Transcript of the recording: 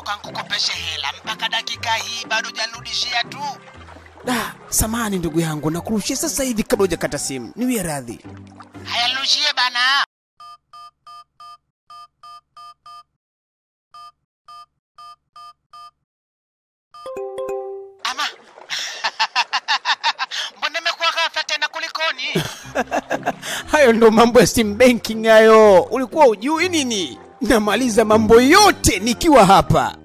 toka nkukopeshe hela mpaka dakika hii bado hujanirudishia tu. Da, samani ndugu yangu, nakurushia sasa hivi kabla hujakata simu. Niwie radhi. Haya, nirushie bana. Ama mbona imekuwa ghafla tena, kulikoni? Hayo ndo mambo ya sim banking hayo. Ulikuwa ujui nini? Namaliza mambo yote nikiwa hapa.